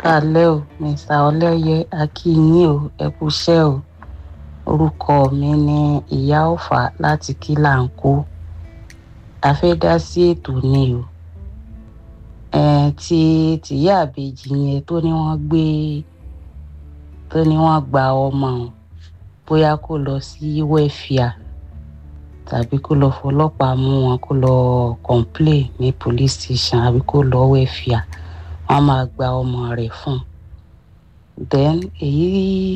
káalẹ́ o mr ọlẹ́yẹ akínyìn o ẹ kúṣẹ́ o orúkọ mi ní ìyá ọ̀fà láti kílàńkó a fẹ́ dá sí ètò ni o ẹ̀ẹ́n tí tìyá àbèjì yẹn tó ní wọ́n gbé tó ní wọ́n gba ọmọ ọ̀hún bóyá kó lọ sí wẹ́fíà tàbí kó lọ fọlọ́pàá mú wọn kó lọ complain ní police station àbí kó lọ wẹ́fíà wọ́n máa gba ọmọ rẹ̀ fún un then èyí